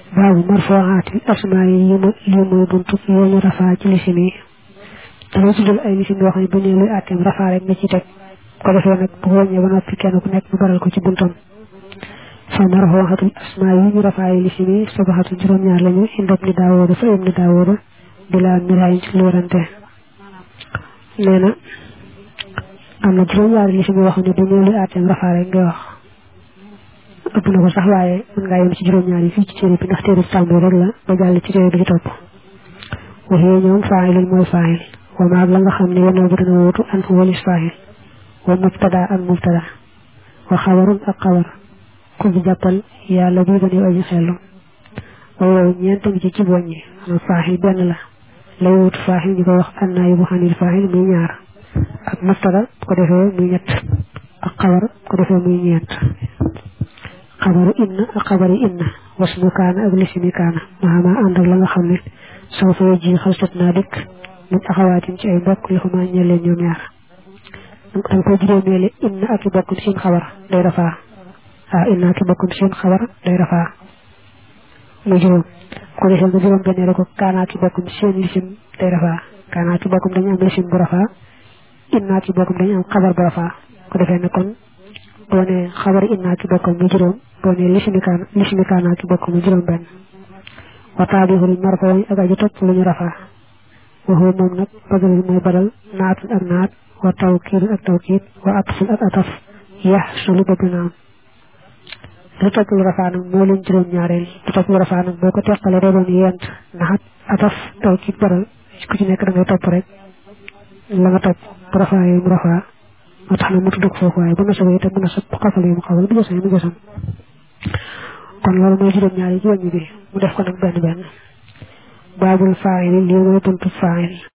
baabu marfooxaatil asmaa yi yi ma lii mooy buntu yoo ñu rafaa ci lisim yi dama tuddal ay lisim yoo xam ne bu nee luy àtteem rafaa rek nga ci teg ko defee nag bu wàññee ba noppi kenn ku nekk mu baral ko ci buntam fa marfooxaatil asmaa yi ñu rafaa yi lisim yi sabaxatu juróom-ñaar lañu indab ni daawooda fa im ni daawooda bilaa miraayin ci lu warante nee na am na juróom-ñaari lisim yoo xam ne bu nee luy àtteem rafaa rek ngay wax ëpp na ko sax waaye mën ngaa yem ci juróom-ñaar yi fii ci téere bi ndax téere bi tàmbali rek la ba jàll ci téere bi ci topp waxee ñoom faayilul mooy faayil wa maag la nga xam ne yenoo bu dana wóotu an walis faayil wa mubtada ak mubtada wa xabarun ak xabar ku bi jàppal yàlla bii ba ne aji xellu wa yow ñeent ngi ci ci boññi xanaa faayil benn la lay wóotu faayil ñu ko wax an naa yóbbu xanil faayil muy ñaar ak mubtada bu ko defee muy ñett ak xabar bu ko defee muy ñeent xabaru inna ak xabari inna wasmu kaana ak lisimi kaana maama ànd ak la nga xam ne soo fay ji xalsat naa dikk min axawaatin ci ay mbokk li xuma ñeleen ñoom ñaar danga koy juróomeele inna ak i bokkum seen xabar day rafaa waaw inna ak i bokkum seen xabar day rafaa muy juróom ko defee nga juróom benn rek ko kaana ak i bokkum seen lisim day rafaa kaana ak i bokkum dañu am lisim bu rafaa inna ak i bokkum dañu am xabar bu rafaa ko defee ne kon boo ne xabari inna ki bokkam mu juróom boo ne lisimi kaana lisimi kaana ki bokkam mu juróom benn wa taabixul marfoo ak aji topp lu ñu rafaa waxoo moom nag badal mooy badal naatun ak naat wa tawkiidun ak tawkiid wa atfun ak ataf yax sulu ba dina am lu topp lu rafaa nag moo leen juróom ñaareel lu topp lu rafaa nag boo ko teqale doo doon yent naat ataf tawkiid badal ku ci nekk da ngay topp rek la nga topp bu rafaa yooyu mu rafaa moo tax na mu tudd ko foofu waaye bu nasaba itam mu nasab xafal yi mu xawal bu jësee mu jësam kon loolu mooy juróom-ñaari ci wàññi bi mu def ko nag benn benn baabul faayil lii mooy buntu faayil